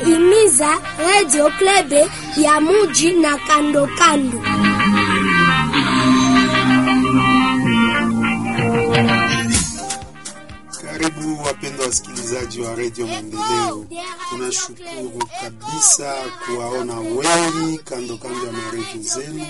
inaimiza Radio Klebe ya muji na kando kando. Karibu wapendwa wasikilizaji wa redio Maendeleo, tunashukuru kabisa kuwaona wengi kando kando ya maredio zenu.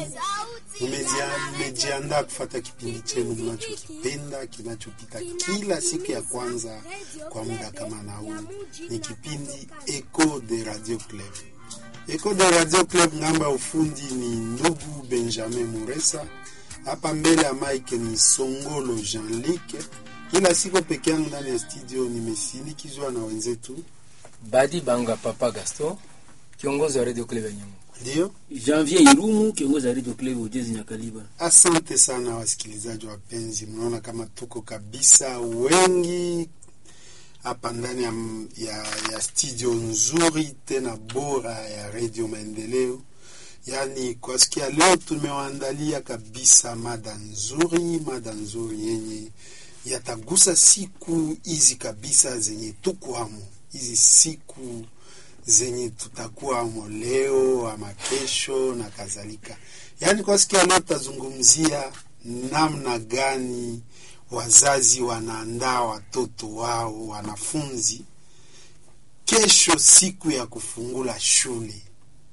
Mmejiandaa kufata kipindi chenu mnachokipenda kinachopita kila siku ya kwanza kwa muda kama na huu. Ni kipindi Echo de Radio Club. Echo de Radio Club, namba ya ufundi ni ndugu Benjamin Muresa, hapa mbele ya mike ni Songolo Jean-Luc ila siko peke yangu ndani ya studio, nimesindikizwa na wenzetu Badi Banga Papa Gaston, kiongozi wa Radio Club ya Nyamugo. ndio. Janvier Irumu, kiongozi wa Radio Club Ujezi Nyakaliba. Asante sana wasikilizaji wapenzi, mnaona kama tuko kabisa wengi hapa ndani ya, ya, ya studio nzuri tena bora ya Radio Maendeleo. Yaani kwa siku ya leo tumewaandalia kabisa mada nzuri, mada nzuri yenye yatagusa siku hizi kabisa zenye tukwamo, hizi siku zenye tutakuwamo leo ama kesho na kadhalika. Yaani kwa siku ya leo tutazungumzia namna gani wazazi wanaandaa watoto wao wanafunzi kesho, siku ya kufungula shule.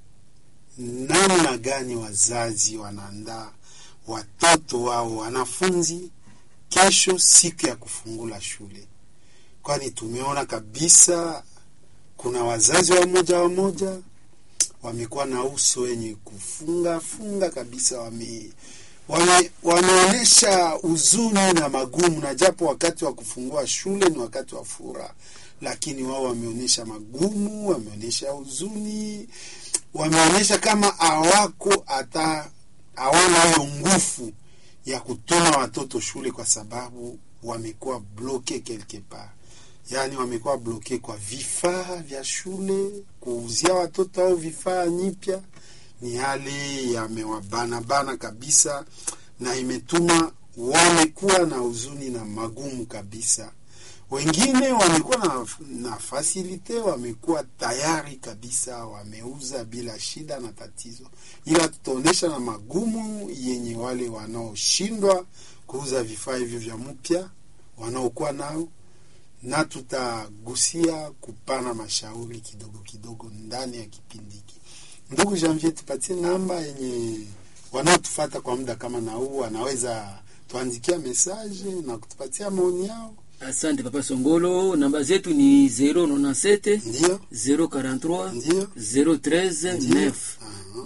Namna gani wazazi wanaandaa watoto wao wanafunzi kesho siku ya kufungula shule, kwani tumeona kabisa kuna wazazi wa moja wa moja wamekuwa na uso wenye kufunga funga kabisa, wame wame wameonyesha huzuni na magumu, na japo wakati wa kufungua shule ni wakati wa furaha, lakini wao wameonyesha magumu, wameonyesha huzuni, wameonyesha kama hawako hata hawana hiyo nguvu ya kutuma watoto shule kwa sababu wamekuwa bloke quelque part, yaani wamekuwa bloke kwa vifaa vya shule. Kuuzia watoto au vifaa nyipya ni hali yamewabanabana kabisa, na imetuma wamekuwa na huzuni na magumu kabisa. Wengine wamekuwa na, na fasilite, wamekuwa tayari kabisa, wameuza bila shida na tatizo, ila tutaonyesha na magumu yenye wale wanaoshindwa kuuza vifaa hivyo vya mpya wanaokuwa nao, na tutagusia kupana mashauri kidogo kidogo ndani ya kipindi hiki. Ndugu Janvier, tupatie namba yenye wanaotufata kwa muda kama na huu wanaweza tuandikia mesaje na kutupatia maoni yao. Asante Papa Songolo, namba zetu ni 097 Ndio, 043 ndio, 013 9 Aha.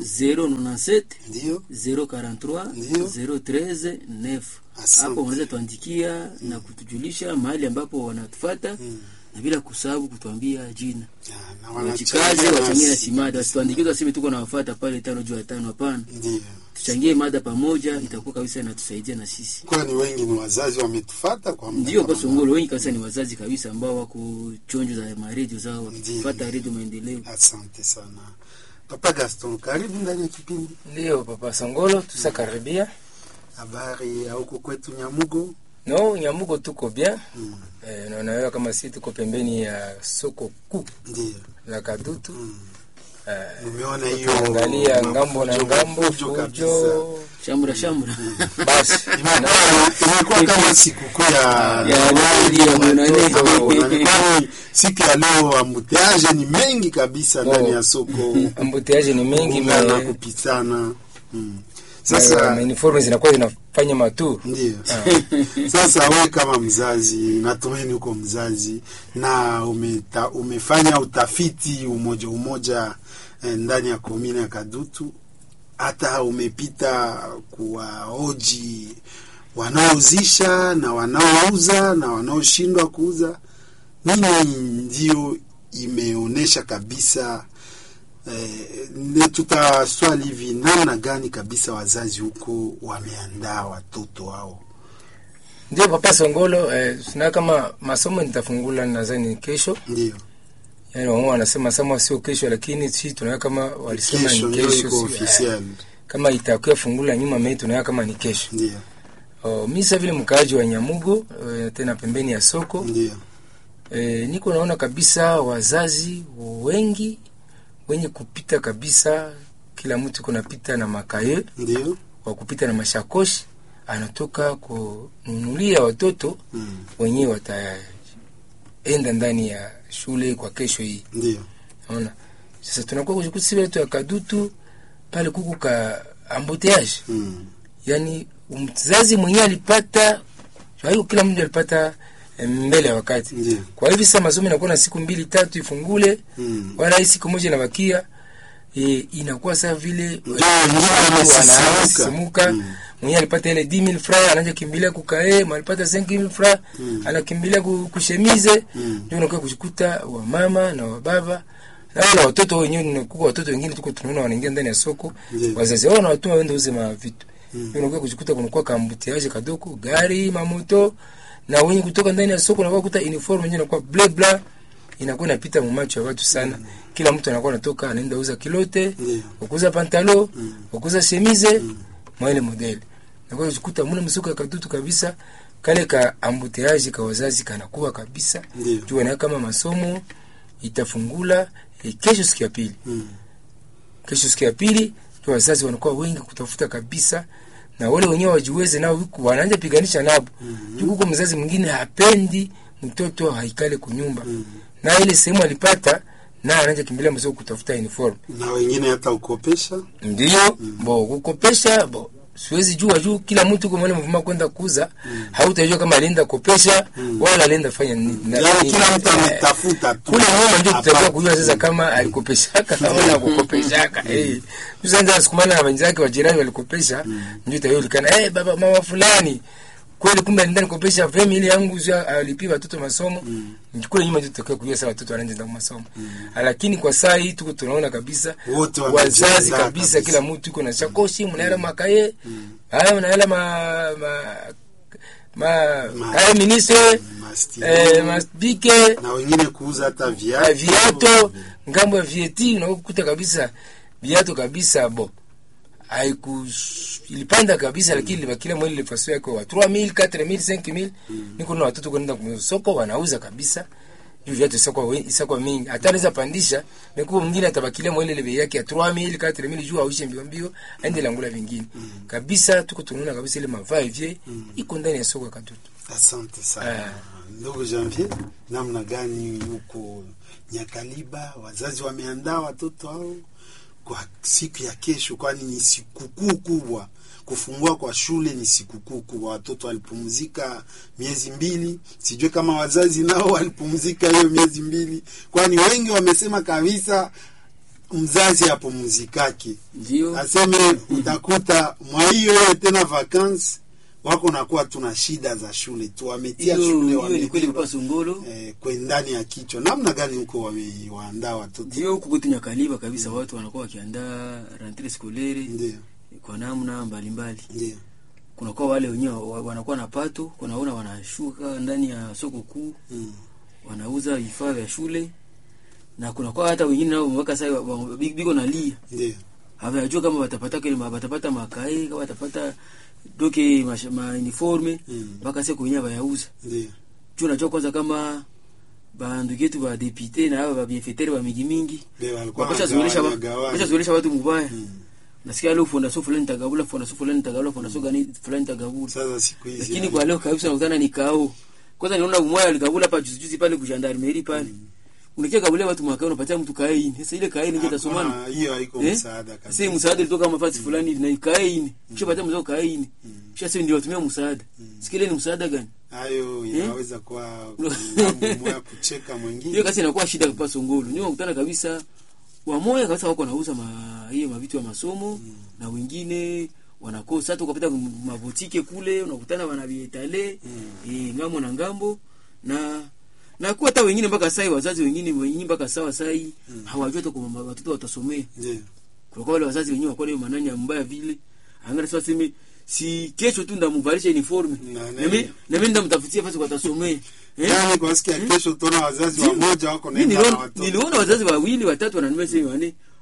097 ndio. 043 Ndio. 013 9. Asante. Hapo wanaweza tuandikia na kutujulisha mahali ambapo wanatufata na bila kusahau kutuambia jina. Ah, na Wachikazi wanachangia wachangie na nasi. simada, wasituandikie waseme tuko nawafata pale tano juu ya tano. Hapana, Ndio, tuchangie mada pamoja, itakuwa kabisa inatusaidia na sisi. kwani wengi ni wazazi wametufata kwa muda Ndio kama kwa Songolo, wengi kabisa ni wazazi kabisa ambao wako chonjo za maredio zao wakifuata redio Maendeleo. huu. Asante sana Papa Gaston, karibu ndani ya kipindi. Ndiyo Papa Songolo, tusakaribia. Habari ya huko kwetu Nyamugo? No, Nyamugo tuko bien. Mm. Eh, na unaelewa kama si tuko pembeni ya soko kuu Ndio, la Kadutu. Mm. Eh, nimeona hiyo angalia ngambo na fujo- ngambo fujo kabisa. fujo. Shamra shamra Basi. Imekuwa- imekuwa kama sikukuu ya Ya Noeli ya Mwanane. watoto. Kwani siku ya leo ambuteaje ni mengi kabisa ndani ya soko, Ambutiaje ni mengi kugongana, me, kupitana. Mm. Sasa Sasa uniform zinakuwa zinafanya matu. ndio sasa, we kama mzazi, natumaini uko mzazi na umeta, umefanya utafiti umoja umoja eh, ndani ya komine ya Kadutu, hata umepita kuwaoji wanaouzisha na wanaouza na wanaoshindwa kuuza. Nini ndio imeonyesha kabisa eh, ne tutaswali hivi, namna gani kabisa wazazi huko wameandaa watoto wao? Ndio Papa Songolo, eh, sina kama masomo nitafungula nadhani kesho. Ndio Yaani wao wanasema sama sio kesho, lakini sisi tunaona kama walisema kesho ni ndio kesho. iko si- officiel. kama itakuwa fungula nyuma mimi tunaona kama ni kesho. Ndio Oh, mimi sasa vile mkaaji wa Nyamugo eh, tena pembeni ya soko ndio E, niko naona kabisa wazazi wengi wenye kupita kabisa, kila mtu kunapita na makaye ndio wa kupita na mashakoshi, anatoka kununulia watoto mm. wenyewe wataenda ndani ya shule kwa kesho hii. ndio Naona sasa tunakuwa kujikuta sisi wetu ya kadutu pale kuku ka ambuteage, mm. yani mzazi mwenyewe alipata haiko, kila mtu alipata eh, mbele ya wakati. ndio Kwa hivi sasa masomo inakuwa na siku mbili tatu ifungule, mm. wala hii siku moja inabakia e, inakuwa saa vile Ndio, wengine wamesisimuka. wanasimuka Mm. mwenye alipata ile 10000 francs anaanza kimbilia kukae, alipata 5000 francs Mm. anakimbilia ku- kushemize Mm. ndio unakuwa kushikuta wa mama na wa baba na wale watoto wenyewe ni kuko watoto wengine tuko tunaona wanaingia ndani ya soko Ndio. wazazi wao wanawatuma waende uze ma vitu Mm. ndio unakuwa kushikuta kunakuwa kambutiaje kadoko gari mamoto na wenye kutoka ndani ya soko unakuwa kuta uniform yenyewe inakuwa bla bla inakuwa inapita mumacho ya watu sana kila mtu anakuwa anatoka anaenda uza kilote Ndio. ukuza pantalo Mm. ukuza shemize mwa ile modeli nakuwa kushikuta muna msoko ya kadutu kabisa kale ka ambuteaji ka wazazi kanakuwa kabisa Ndio. juu na kama masomo itafungula eh, kesho siku ya pili Mm. kesho siku ya pili ndio wazazi wanakuwa wengi kutafuta kabisa na wale wenyewe wajiweze nao huku wanaanza piganisha nabo mm -hmm. huko mzazi mwingine hapendi mtoto haikale kunyumba Mm. na ile sehemu alipata na anaanza kimbilia msoko kutafuta uniform na wengine hata ukopesha ndio bo kukopesha bo siwezi jua juu kila mtu kwa mwale mvuma kwenda kuza hautajua kama alienda kopesha wala alienda fanya nini Na- yaani kila mtu eh, ametafuta tu kule nyuma ndio Hapa. tutajua kujua sasa kama alikopeshaka wala kukopeshaka eh tusaanza sukumana na wenzake wa jirani walikopesha ndio itayolikana eh baba mama fulani kweli kumbe alienda nikopesha vemi ile yangu za alipia watoto masomo kule nyuma ndio tutakuwa kujua sasa watoto wanaenda masomo lakini kwa saa hii tuko tunaona kabisa Wote wazazi wamejiandaa kabisa kabisa. kila mtu iko na shakoshi mnaela makaye haya mnaela ma ma ma Ma- haya ministre Mastiri. eh masbike na wengine kuuza hata Ah, viatu viato ngambo ya vieti unakuta kabisa viato kabisa bo haiku ilipanda kabisa lakini libakilia mwili lifaso yake wa 3000 4000 5000 niko na watoto kwenda kwa soko wanauza kabisa hivi viatu isakwa isakwa mingi hata anaweza pandisha nikuwa mwingine atabakilia mwili ile bei yake ya 3000 4000 juu auishe mbio mbio aende langula vingine kabisa tuko tunaona kabisa ile mavai vie iko ndani ya soko ya katoto asante sana Ah. ndugu janvier namna gani huko nyakaliba wazazi wameandaa watoto hao kwa siku ya kesho kwani ni sikukuu kubwa kufungua kwa shule ni sikukuu kubwa watoto walipumzika miezi mbili sijue kama wazazi nao walipumzika hiyo miezi mbili kwani wengi wamesema kabisa mzazi apumzikake ndio aseme utakuta mwa hiyo hiyo tena vacances wako nakuwa tuna shida za shule tu wametia hiyo shule hiyo ni kweli wamebeba kwa songolo eh, kwe ndani ya kichwa namna gani huko wamewaandaa watoto ndio huku kwetu nyakaliba kabisa watu wanakuwa wakiandaa rentree scolaire ndio kwa namna mbalimbali ndio kunakuwa wale wenyewe wa- wanakuwa na pato kunaona wanashuka ndani ya soko kuu mm. wanauza vifaa vya shule na kunakuwa hata wengine nao mpaka sasa wa- wa- bi- biko nalia ndio hawajua kama watapata kile ma- watapata makae kama watapata doke ma, ma uniforme Mm. mpaka sasa kwenye bayauza ndio juu najua kwanza kama bandugu yetu ba député na hao ba bienfaiteur ba mingi mingi ndio walikuwa wakisha zoelesha wa- wanagawanya, wakisha zoelesha watu mubaya Mm. nasikia leo fondation fulani tagabula fondation fulani tagabula fondation gani fulani tagabula sasa siku hizi lakini yani, kwa leo kabisa nakutana ni kao kwanza niona umoja alikabula hapa juzi juzi pale kujandarmeri pale unakia kabulia watu mwaka unapatia mtu kae ini sasa ile kae ini hakuna- tasomana hiyo haiko Eh? msaada si kabisa msaada ilitoka mafasi fulani hivi na kae ini kisha patia mzao kae ini kisha sasa ndio watumia msaada sikile ni msaada gani hayo inaweza kuwa mambo moya kucheka mwingine hiyo kasi inakuwa shida kwa songolo ndio unakutana kabisa wamoja kabisa wako nauza ma hiyo mavitu ya masomo na wengine wanakosa hata ukapita mabotike kule unakutana wana vietale eh, ngambo na ngambo na na kuwa hata wengine mpaka sai wazazi wengine wengine mpaka sawa sai hawajui hata kwa watoto watasomea ndio kwa wale wazazi wenyewe wako na hiyo manani ya mbaya vile angalia sasa sema si kesho tu ndamvalisha uniforme Na- na mimi na mimi ndamtafutia fasi kwa atasomea eh yani kwa siku ya kesho utaona wazazi wamoja wako mimi naenda na niliona watoto niliona wazazi wawili watatu wananunua sehemu wane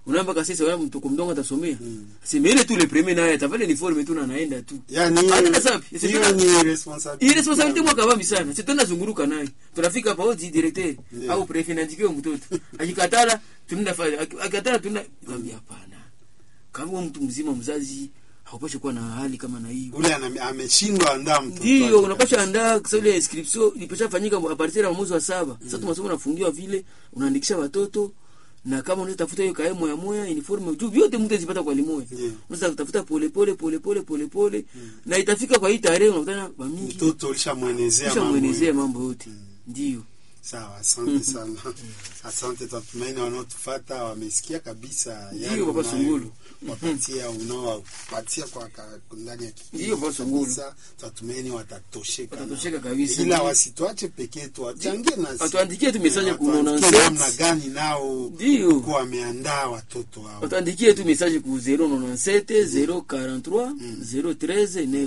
unaamba kasisa wala mtoko mdongo atasomea sema ile tu le premier naye atavale uniforme tu na anaenda tu yani Hata sapi, si hiyo tuna- ni responsibility hii responsibility mwaka babi sana si tunaenda zunguruka naye tunafika hapa ozi directeur Ndio. au prefet naandikiwe mtoto akikatala tunaenda fanya aki- akikatala tunaenda kwambia hapana kama wewe mtu mzima mzazi haupashi kuwa na hali kama na hiyo ule ana- ameshindwa andaa mtoto ndio wake. unapasha andaa kwa sababu ile inscription ilipasha fanyika a partir ya mwezi wa saba sasa tu masomo nafungiwa vile unaandikisha watoto na kama unaweza tafuta hiyo kae moya moya uniforme juu vyote mtu azipata kwa limoya Ndio. unaweza kutafuta pole pole pole pole pole pole na itafika kwa hii tarehe unakutana kwa mingi mtoto ulishamwenezea kisha mambo muelezee yote. mambo yote ndio sawa asante sana asante tatumaini wanaotufata wamesikia kabisa yale Ndio, Baba unayo- Sungulu. wapatia unaowapatia kwa ka- ndani ya kipindi Ndio, Baba Sungulu. kabisa, tatumaini watatosheka Watatosheka na- kabisa. ila Ndio. wasituache pekee tuwachangie nasi Watuandikie tu message Eh, ku watuandikie 97. namna gani nao Ndio. kuwa wameandaa watoto wao watuandikie tu message ku 097 043 013 9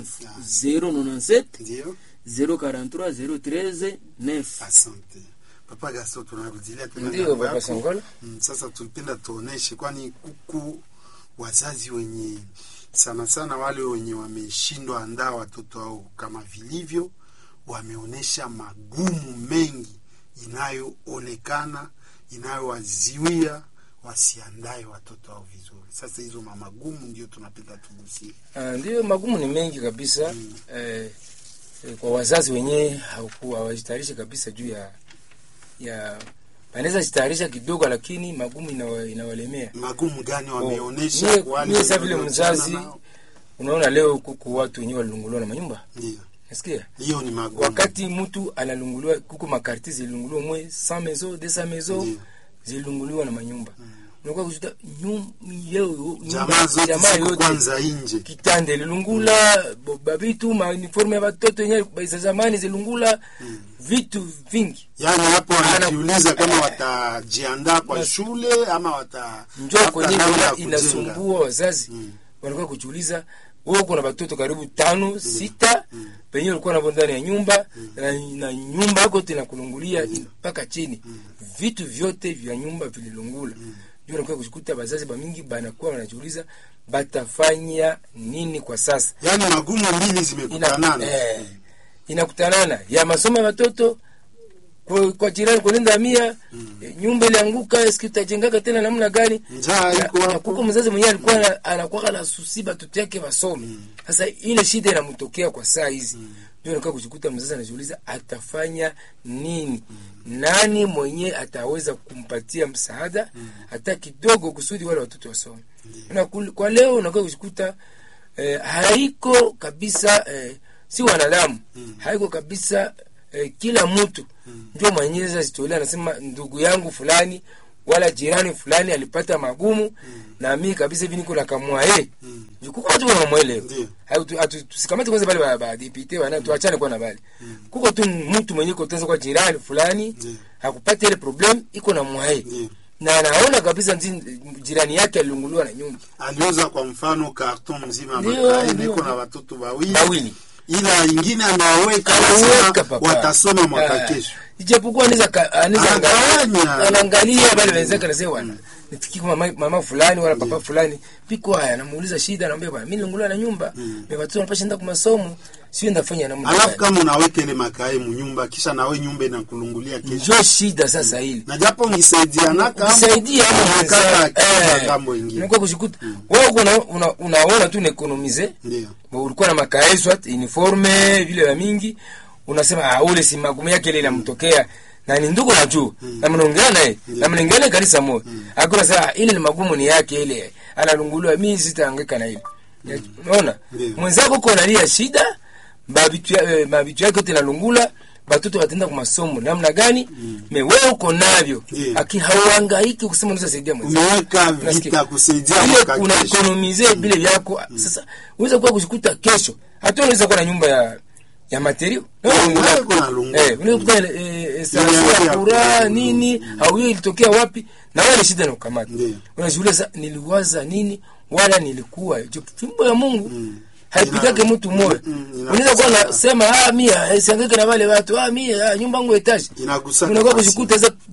097 ndio 043 013 9 asante papa gaso tunarudilia tena Ndio, ngambo Papa yako. Songola. Mm, sasa tulipenda tuoneshe kwani kuku wazazi wenye sana sana wale wenye wameshindwa andaa watoto wao kama vilivyo wameonyesha magumu mengi inayoonekana inayowaziwia wasiandae watoto wao vizuri sasa hizo mamagumu ndio tunapenda tugusie Ah, ndio magumu ni mengi kabisa eh, eh, kwa wazazi wenyewe hawaku- hawajitayarishe kabisa juu ya ya wanaweza jitayarisha kidogo, lakini magumu inawa, inawalemea. magumu gani Oh, wameonyesha mie- kwa wale mie sa vile waliokutana mzazi nao? unaona leo kuku watu wenyewe walilunguliwa na manyumba, ndio nasikia hiyo ni magumu wakati mtu analunguliwa kuku makarti zililunguliwa mwe 100 maison 200 maison Ndio. zililunguliwa na manyumba unakuwa kujuta nyum, yeo, jamaa zote jamaa ziko yote kwanza nje kitande lilungula bo- babitu mauniforme ya batoto yenye za zamani zilungula vitu vingi yaani hapo Ana- wanajiuliza kama watajiandaa kwa shule ama wata njo tafuta kwenye namna ya ina- kujenga. inasumbua wazazi wanakuwa kujiuliza wewe uko na batoto karibu tano sita penye ulikuwa navo ndani ya nyumba na, na nyumba yako tena kulungulia mpaka chini vitu vyote vya nyumba vililungula ndio unakuwa kushikuta bazazi bamingi banakuwa wanajiuliza batafanya nini kwa sasa yaani magumu mbili ina, zimekutanana eh, inakutanana ya masomo ya watoto kwa, kwa jirani kulinda mia eh, nyumba ilianguka eski utajengaka tena namna gani njaa Na- iko na hapo kuko mzazi mwenyewe alikuwa ana- anakuwa na susi batoto yake wasome sasa ile shida inamtokea kwa saa hizi ndio anakuwa kushikuta mzazi anajiuliza atafanya nini nani mwenye ataweza kumpatia msaada hata kidogo kusudi wale watoto wasome na kul- kwa leo unakuwa kushikuta eh, haiko kabisa eh, si wanadamu haiko kabisa eh, kila mtu ndio mwenyezi azitolea anasema ndugu yangu fulani wala jirani fulani alipata magumu na mimi kabisa hivi niko nakamua eh kuko watu wanamwelewa Ndio. Hatu- hatu- tusikamate kwanza bale ba- ba dipite wana tuachane kwa na bale kuko tu mtu mwenye kotenza kwa jirani fulani Ndio. hakupata ile problem iko na mwae Ndio. na anaona kabisa nzi- jirani yake alilunguliwa na nyumba aliuza kwa mfano karton mzima Ndio, makae ndio. niko na watoto wawili Bawili. ila ingine anaweka Anaweka, anasema papa. watasoma mwaka Ah, kesho ijapokuwa anaweza ka- anaweza Anagawanya. angalia- anaangalia bale wenzake anasema bwana nifikiri kwa mama, mama fulani wala papa fulani piko haya anamuuliza shida anamwambia bwana mimi nilunguliwa na nyumba mimi watoto wanapasha enda kwa masomo sio ndafanya namna alafu gani kama unaweka ile makae munyumba kisha nawe nyumba inakulungulia kesho njo shida sasa hili na japo ngisaidianaka kusaidia ama kaka ngambo ingine unakuwa kushikuta wewe uko una- una- unaona tu nekonomize ndio ulikuwa na makae swat uniforme vile vya mingi unasema ah, ule si magumu yake ile inamtokea na ni ndugu na juu na mnaongea naye na mnaongea naye kanisa moja akuna sasa ile ni magumu ni yake ile analunguliwa mimi sitahangaika na ile unaona Ndio. mwenzako uko analia shida mabitu ya- eh, mabitu yake yote nalungula batoto watenda kwa masomo namna gani me wewe uko navyo Ndio. aki hauhangaiki kusema unaweza saidia mwenzako umeweka Unasikia? vita kusaidia ile mwaka una kesho ekonomize vile vyako sasa unaweza kuwa kushikuta kesho hata unaweza kuwa na nyumba ya ya materio wewe kuna lungu. eh unaweza kuwa eh, eh, sana Ile ya ya kura kura. nini au hiyo ilitokea wapi na wale shida na ukamata Ndio. unajiuliza niliwaza nini wala nilikuwa je fimbo ya Mungu haipigake Ina- mtu moyo Mm, ina- unaweza kuwa nasema ah mia siangeke na wale watu ah mia ah, nyumba yangu etage Inagusa unakuwa nafasi. kushikuta sasa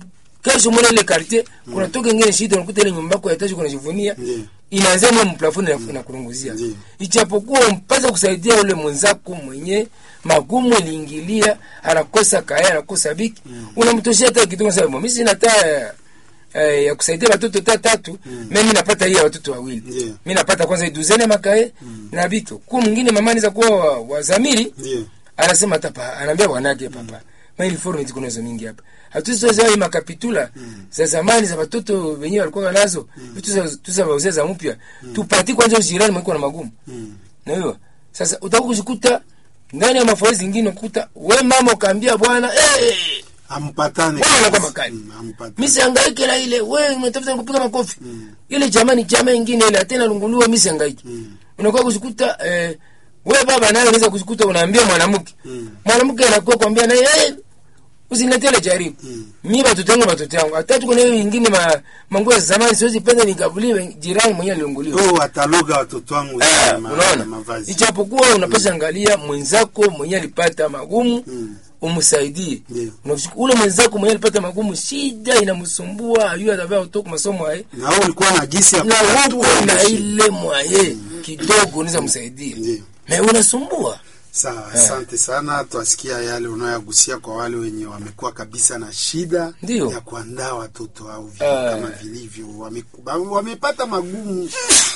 kesho mwana ile quartier kuna toka ingine shida unakuta ile nyumba yako ya etaji kuna jivunia Ndiyo. inaanzia mwa mplafoni na inakurunguzia Ndiyo. ichapokuwa mpasa kusaidia ule mwenzako mwenye magumu iliingilia anakosa kaya anakosa biki unamtoshia hata kitu unasema mimi sina taa eh, ya kusaidia watoto ta tatu mimi napata hii ya watoto wawili Ndiyo. mimi napata kwanza hii duzene makae na biki kwa mwingine mama anaweza kuwa wa, wa zamiri Ndiyo. anasema hata pa anaambia wanake papa maili forum ziko nazo mingi hapa hatuzoea hii makapitula za zamani za watoto wenyewe walikuwa nazo vitu za tuza wauzia za mpya tupati kwanza ujirani mwiko na magumu Mm. na hiyo sasa utakuwa kujikuta ndani ya mafao zingine ukuta we mama ukaambia bwana eh Ampatane. Bwana anakuwa makali. Mm, ampatane. mimi sihangaike na ile wewe unatafuta kupiga makofi ile jamani chama ingine ile tena lunguliwa mimi sihangaike unakuwa kujikuta eh, we baba naye unaweza kujikuta unaambia mwanamke Mm. mwanamke anakuwa kwambia naye hey, usiniletee ile jaribu Mm. mimi watoto wangu watoto wangu hata tuko na hiyo ingine ma, manguo ya zamani siwezi penda nikavuliwe jirani mwenyewe alionguliwa Oh, wataloga watoto wangu Ah, na ma- unaona na mavazi. ijapokuwa unapasha angalia mwenzako mwenye alipata magumu Mm. umsaidie Ndiyo. Unafika- ule mwenzako mwenye alipata magumu shida inamsumbua ayui atavaa utoka masomo aye Na wewe ulikuwa na gisi ya na kutatua huko na shida. ile mwaye kidogo unaweza msaidia Ndiyo. me unasumbua Sawa, asante sana. Twasikia yale unayogusia kwa wale wenye wamekuwa kabisa na shida Ndiyo. ya kuandaa watoto au vitu Ah. kama vilivyo, wame- ba- wamepata magumu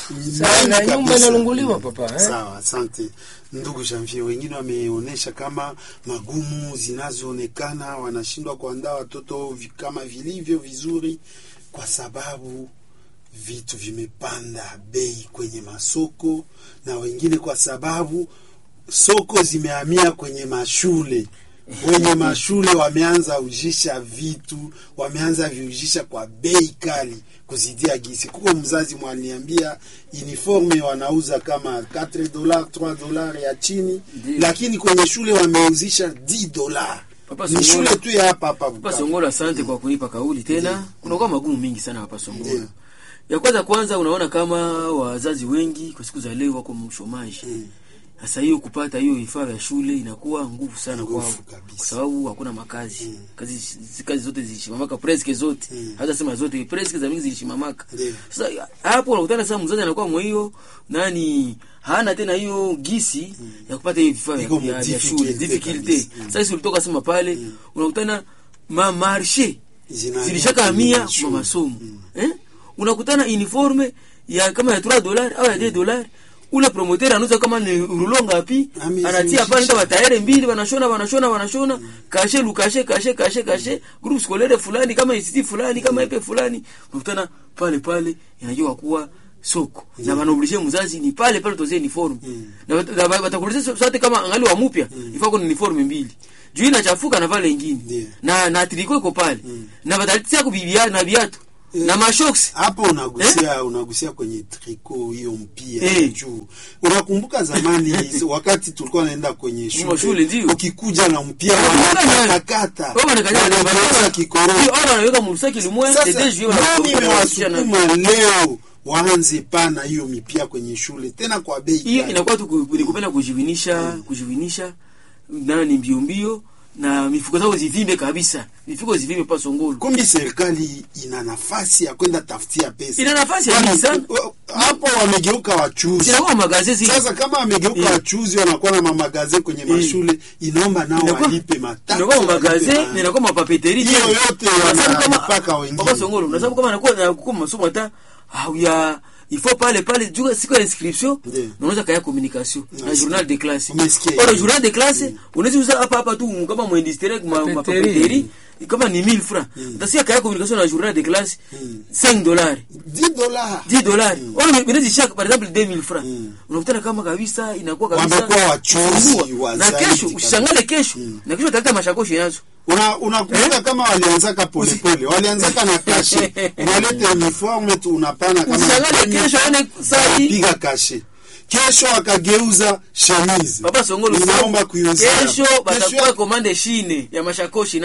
sana mengi nyumba kabisa. inalunguliwa papa eh? Sawa, asante ndugu Janvier. Wengine wameonyesha kama magumu zinazoonekana, wanashindwa kuandaa watoto vi- kama vilivyo vizuri, kwa sababu vitu vimepanda bei kwenye masoko, na wengine kwa sababu soko zimehamia kwenye mashule wenye mashule wameanza ujisha vitu wameanza viujisha kwa bei kali kuzidia gisi kuko mzazi mwaniambia uniforme wanauza kama 4 dola 3 dola ya chini Ndiyo. lakini kwenye shule wameuzisha 10 dola Papa ni Songolo. shule tu ya hapa hapa Papa Bukavu. Songolo, asante kwa kunipa kauli tena. Kunakuwa magumu mingi sana hapa Songolo. Ndiyo. Ya kwanza kwanza, unaona kama wazazi wengi kwa siku za leo wako mshomaji. Mm. Sasa hiyo kupata hiyo vifaa vya shule inakuwa nguvu sana Nguvu kwao, kabisa. kwa sababu hakuna makazi kazi, zi- kazi zote zilishimamaka, preske zote Mm. hata sema zote, preske za mingi zilishimamaka. Ndiyo. Sasa hapo unakutana sasa, mzazi anakuwa mwa hiyo nani hana tena hiyo gisi ya kupata hiyo vifaa Iko vya- vya vya difficulty shule difficulty. kabisa. Mm. Sasa sisi ulitoka sema pale unakutana ma marché Zinahamia zilishaka kwenye hamia mashule. ma masomo eh? unakutana uniforme ya kama ya 3 dollars au ya 2 dollars ule promoteur anauza kama ni rulo ngapi Ami- anatia pale ndio batayere mbili wanashona wanashona wanashona kashe lukashe kashe kashe kashe groupe scolaire fulani kama institut fulani kama epe fulani unakutana pale pale inajua kuwa soko na wanaobliger mzazi ni pale pale tozie uniforme na wat- na wat- watakuuliza sote kama angali wa mpya ifaa kuna uniforme mbili juu inachafuka na pale ingine Ndiyo. na na triko iko pale na wataletea kubibia na viatu na mashoks hapo unagusia unagusia kwenye triko hiyo mpia Eh. juu unakumbuka zamani wakati tulikuwa naenda kwenye shule, shule ndio. ukikuja na mpia Wanakuja na- wanakatakata Wao wanakanya na wanageuza kikorofi Hiyo ona wanaweka msaki limwe sasa tete juu nani wanawasukuma mwasukuma leo waanze pana hiyo mipia kwenye shule tena kwa bei hiyo kali. inakuwa tu ku- ni kupenda kujivinisha kujivinisha nani mbio mbio na mifuko zao zivimbe kabisa mifuko zivimbe pa songolo kumbi serikali ina nafasi ya kwenda tafutia pesa ina nafasi ya Kwani, mingi sana uh, hapo wamegeuka wachuzi zinakuwa magazeti sasa kama wamegeuka Eh. wachuzi wanakuwa na mamagaze kwenye mashule inaomba nao Inakuwa- walipe mataksi inakuwa magazin walipe ma- inakuwa mapapeteri Hiyo yote wanapaka wengine. Papa Songolo unasababu kama anakuwa na kuko masomo hata au ya il faut pale pale juu siku ya inscription Ndiyo. na unaweza kaya communication na Nasikia. journal de classe Umesikia Ora hiyo? journal de classe unaweza uza hapa hapa tu kama mu industrie ma Papeteri. mapapeteri kama ni 1000 francs utasikia kaya communication na journal de classe 5 dollars 10 dollars 10 dollars ona unaweza shaka par exemple 2000 francs unakutana kama kabisa inakuwa kabisa Wamekuwa wachuzi Sumbua. wa na zaidi kesho kabisa. usishangale kesho na kesho utaleta mashakoshi nazo una unakumbuka kama walianzaka polepole walianzaka na kashe unaleta uniforme tu unapana kama usishangale kesho aone sai piga kashe kesho wakageuza chemise Papa Songolo inaomba kuiuzia kesho batakuwa Kesho- komande shine ya mashakoshi nazo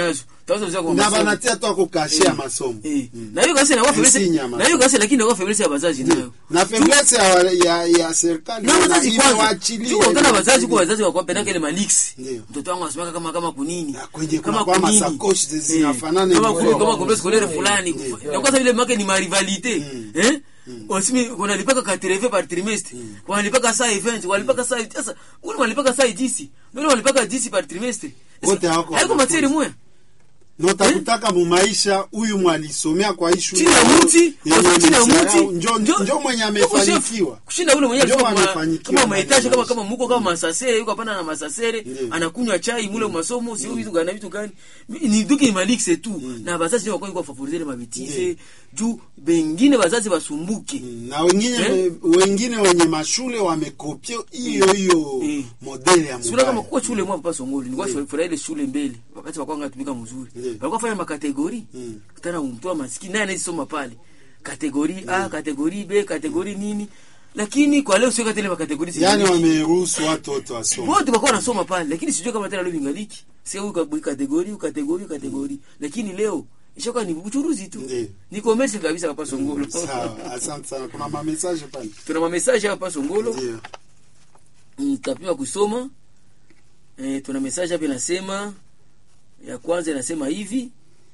Utaweza uzia kwa na masomo. banatia tu ako kashe ya masomo Eh. Mm. na hiyo kasi inakuwa Insigne faiblesse ya na hiyo kasi lakini inakuwa faiblesse ya wazazi nayo na faiblesse ya, ya, ya serikali na wazazi kwanza imewaachilia tu kutana ile- wazazi kwa wazazi wako pendaka ile malix Ndio. mtoto wangu asimaka kama kama kunini Na kwenye kama kunakuwa kunini. masakoshi zi- zinafanana kama hivyo. kuni- kama kombe scolaire Ndio. fulani Ndio. na kwanza vile make ni ma rivalite eh wasimi wanalipaka ka treve par trimestre wanalipaka saa event wanalipaka saa sasa ule wanalipaka saa 10 ndio wanalipaka 10 par trimestre Wote hawako haiko wanafunzi. matiere moya notakutaka mumaisha huyu mwalisomea kwa hii shule chini ya mti yenye wasa chini ya amesahau, mti njo njo- njo mwenye njo chef. amefanikiwa kushinda ule mwenye Ndio alikuwa kama- amefanikiwa kama ndani mahitaji ya kama maisha. kama muko kama masasere yuko hapana na masasere Ndio. anakunywa chai mule masomo sio vitu gani vitu gani ni duki ni maliksi tu na bazazi ndio wako favoriser mabitize juu bengine bazazi basumbuke na wengine Eh? wengine wenye mashule wamekopia hiyo hiyo Eh. modeli ya sura kama mubaya kwa shule mwa papa songoli nilikuwa furahi ile shule mbele wakati wako ngatumika mzuri Ndio. walikuwa fanya makategori Mm. kutana mtu wa maskini naye anasoma pale kategori A kategori B kategori nini lakini kwa leo sio katele makategori yani zingine. wameruhusu watoto wasome wote wako wanasoma pale lakini sijui kama tena leo vingaliki sio huyu kabu- kategori huyu kategori huyu kategori lakini leo ishakuwa ni uchuruzi tu Ndio. ni commerce kabisa hapa Songolo sawa asante sana kuna mamesaje pale tuna mamesaje hapa Songolo ndio nitapewa kusoma e, tuna message hapa inasema ya kwanza inasema hivi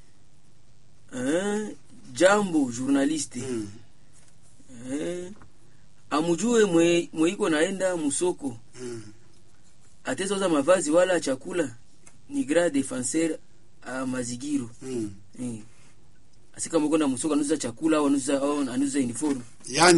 eh, jambo journaliste Mm. eh, amujue mwe, mweiko naenda musoko Mm. atezauza mavazi wala chakula ni grand defenseur a mazigiro Mm. eh. asika mwekwenda musoko anuza chakula au anuza au anuza uniform yani